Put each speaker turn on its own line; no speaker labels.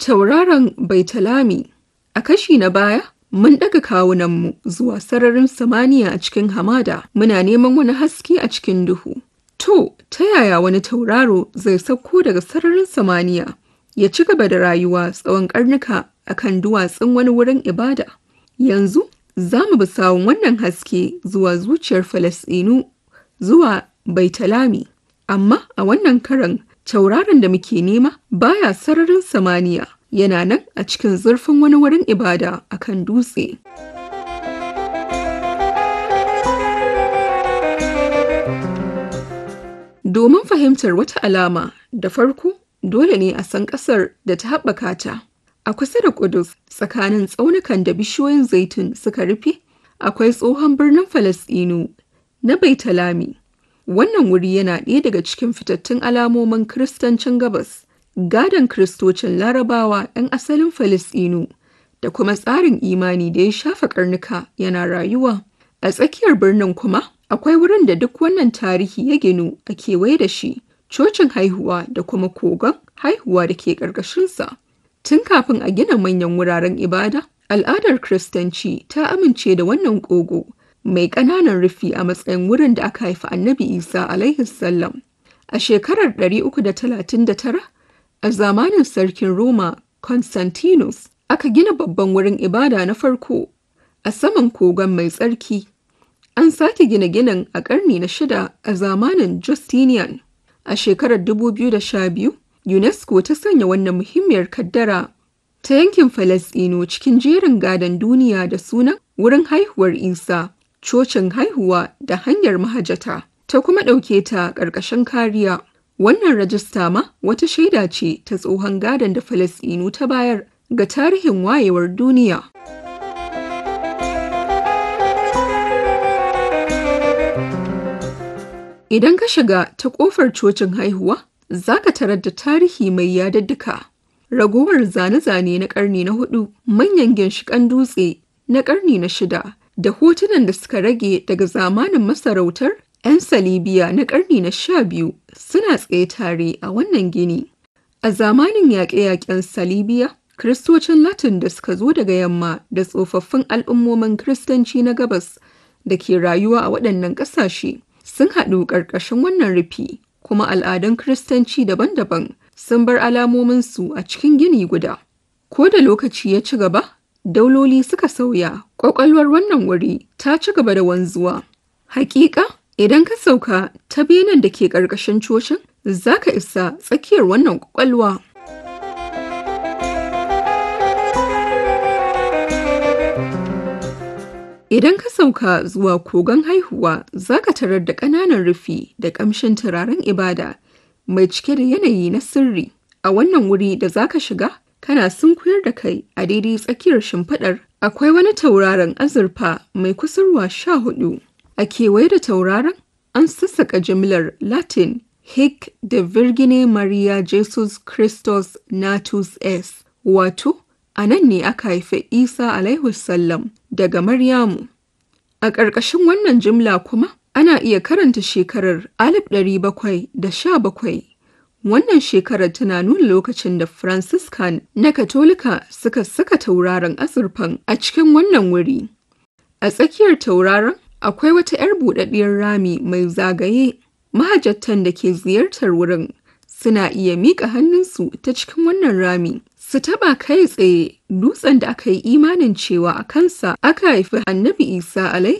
Tauraron Baitalami A kashi na baya, mun ɗaga kawunanmu zuwa sararin samaniya a cikin hamada, muna neman wani haske a cikin duhu. To, ta yaya wani tauraro zai sauko daga sararin samaniya ya ci gaba da rayuwa tsawon ƙarnuka a kan duwatsun wani wurin ibada? Yanzu, za mu bi sawun wannan haske zuwa zuciyar Falasɗinu zuwa Baitalami. Amma a wannan karan, tauraron da muke nema baya sararin samaniya. yana nan a cikin zurfin wani wurin ibada a kan dutse. Domin fahimtar wata alama da farko dole ne a san ƙasar da ta haɓaka ta. A kusa da Kudus tsakanin tsaunukan da bishiyoyin zaitun suka rufe, akwai tsohon birnin Falasɗinu na Baitalami. Wannan wuri yana ɗaya daga cikin fitattun alamomin Kiristancin Gabas. gadon kristocin larabawa 'yan asalin Falasɗinu da kuma tsarin imani da ya shafa karnuka yana rayuwa. A tsakiyar birnin kuma akwai wurin da duk wannan tarihi ya ginu a kewaye da shi, cocin haihuwa da kuma kogon haihuwa da ke ƙarƙashinsa. Tun kafin a gina manyan wuraren ibada, al'adar Kiristanci ta amince da wannan ƙogo mai ƙananan rufi a matsayin wurin da aka haifi annabi Isa alaihi salam. A shekarar 339 A zamanin sarkin Roma Constantinus aka gina babban wurin ibada na farko a saman kogon mai tsarki. An sake gina ginin a ƙarni na shida a zamanin Justinian. A shekarar 2012, UNESCO ta sanya wannan muhimmiyar kaddara ta yankin Falasɗinu cikin jerin gadon duniya da sunan wurin haihuwar Isa, cocin haihuwa da hanyar mahajata, ta kuma ɗauke ta ƙarƙashin kariya. Wannan rajista ma wata shaida ce ta tsohon gadon da Falasɗinu ta bayar ga tarihin wayewar duniya. Idan ka shiga ta ƙofar cocin haihuwa, za ka tarar da tarihi mai yadadduka. Ragowar zane-zane na ƙarni na hudu, manyan ginshiƙan dutse na ƙarni na shida, da hotunan da suka rage daga zamanin masarautar 'yan Salibiya na ƙarni na sha biyu suna tsaye tare a wannan gini. A zamanin yaƙe-yaƙen Salibiya, Kiristocin Latin da suka zo daga yamma da tsofaffin al'ummomin Kiristanci na gabas da ke rayuwa a waɗannan ƙasashe sun haɗu ƙarƙashin wannan rufi, kuma al'adun Kiristanci daban-daban sun bar alamominsu a cikin gini guda. Ko da lokaci ya ci gaba, dauloli suka sauya, ƙwaƙwalwar wannan wuri ta ci gaba da wanzuwa. Hakika, Idan ka sauka ta benen da ke ƙarƙashin cocin, za ka isa tsakiyar wannan ƙwaƙwalwa. Idan ka sauka zuwa kogon haihuwa, za ka tarar da ƙananan rufi da ƙamshin turaren ibada mai cike da yanayi na sirri. A wannan wuri da za ka shiga, kana sunkuyar da kai a daidai tsakiyar shimfiɗar. Akwai wani tauraron azurfa mai kusurwa sha hudu. A kewaye da tauraron an sassaka jimlar Latin Hic de Virgine Maria Jesus Christus Natus Es, wato, a nan ne aka haifi Isa alaihi sallam daga Maryamu. A ƙarƙashin wannan jimla kuma ana iya karanta shekarar 1717. Wannan shekarar tana nuna lokacin da Franciscan na Katolika suka saka tauraron azurfan a cikin wannan wuri. A tsakiyar tauraron akwai wata 'yar buɗaɗɗiyar rami mai zagaye mahajjatan da ke ziyartar wurin suna iya miƙa hannunsu ta cikin wannan rami su taɓa kai tsaye dutsen da aka yi imanin cewa a kansa aka haifi annabi isa alaihi